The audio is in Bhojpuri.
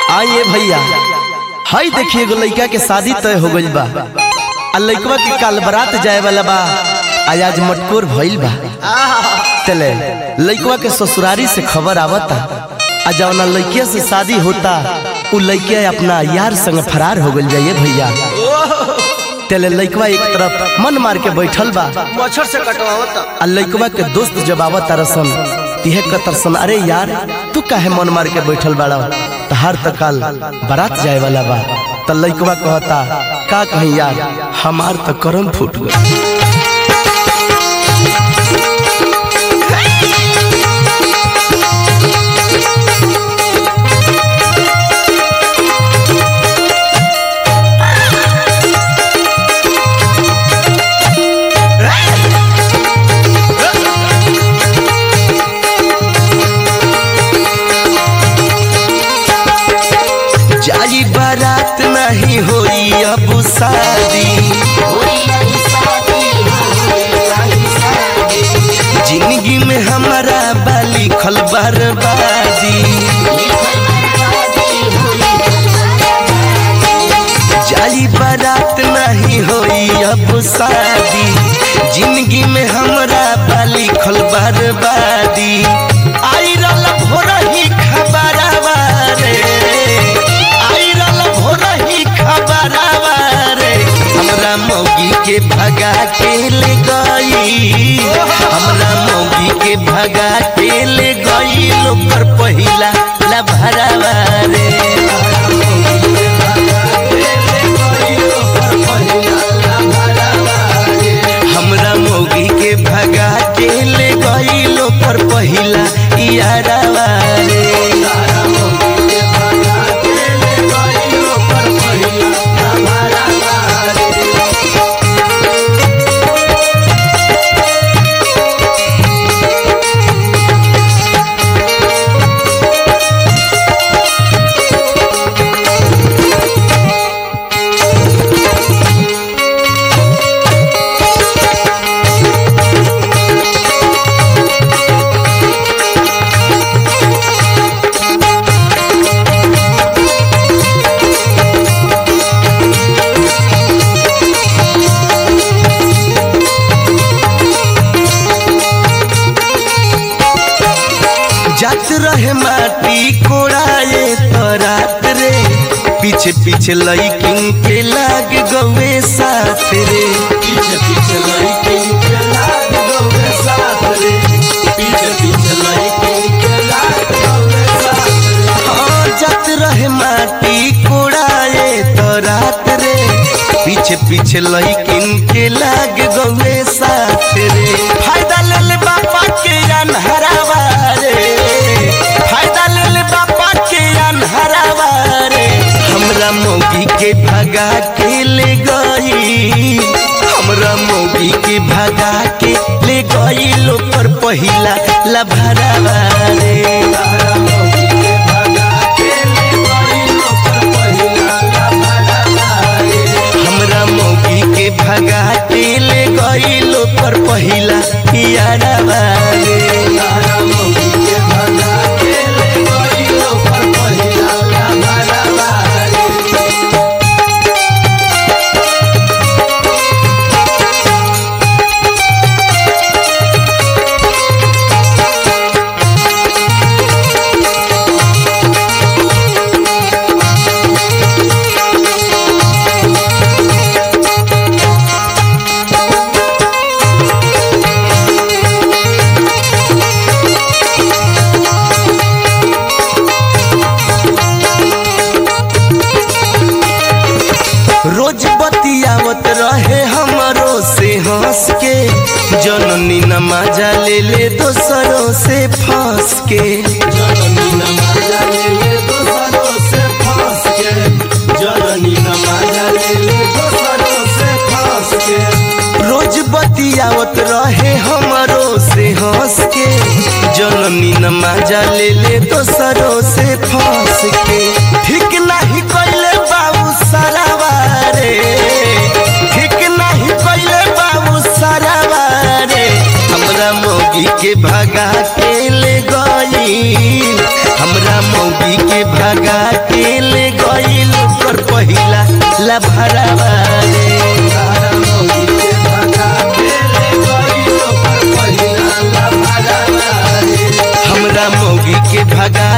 आइए भैया हई देखिए एगो लड़का के शादी तय हो गइल बा आ लड़कवा के काल बारात जाए वाला बा आज आज मटकोर भइल बा चले लड़कवा के ससुरारी से खबर आवता आ जवना लड़किया से शादी होता उ लड़किया अपना यार संग फरार हो गइल जाइए भैया चले लड़कवा एक तरफ मन मार के बैठल बा मच्छर से कटवावता आ लड़कवा के दोस्त जब आवत तरसन तिहे कतरसन अरे यार तू काहे मन मार के बैठल बाड़ा तहार त काल बारात जाए वाला बा त लड़कवा कहता का कहीं यार हमार त करम फूट गई जाई बारात नहीं होई अब शादी जिंदगी में हमारा बाली खल बर्बादी जाई बारात नहीं होई अब शादी जिंदगी में हमरा बाली खल बर्बादी आई रल भोर ही खबरवा रे आई रल भोर ही खबरवा रे हमरा मौगी के भगा के ले गई हमरा मौगी के भगा के ले गई लोकर पहिला लभरवा रे हमरा मौगी के भगा के ले गईलो पर पहिला यारवा रे जात रहे माटी कोड़ाए तो रात रे पीछे पीछे लईकिन के लाग गवे साथ रे पीछे पीछे लईकिन के लाग गवे साथ रे पीछे पीछे लईकिन के लाग गवे साथ रे हाँ जात रहे माटी कोड़ाए तो रात रे पीछे पीछे लईकिन के लाग गवे साथ रे फायदा ले ले बापा के अनहरावा रे फायदा ले ले बापा के अनहरावा रे हमरा मौगी के भगा के ले गई हमरा मौगी के भगा के ले गई लोकर पहिला लभरावा रे हमरा मौगी के भगा के ले गई लोकर पहिला लभरावा रे हमरा मौगी के भगा के ले गई लोकर पहिला यारवा रे हमरा मौगी के भगा के ले गई लोकर पहिला लभरावा रे रोज बतियावत रहे हमरो से हंस के जननी नमाजा ले ले दोसरों से फंस के जननी नमाजा ले ले दोसरों से फंस के जननी नमाजा ले ले दोसरों से फंस के रोज बतियावत रहे हमरो से हंस के जननी नमाजा ले ले दोसरों से फंस के ठीक नहीं कइले बाबू सरावा रे ठीक नहीं कइले बाबू सरावा रे हमरा मौगी के भगा के ले गई हमरा मौगी के भगा के के ले गईल कर पहिला लभरावा रे हमरा मौगी के भगा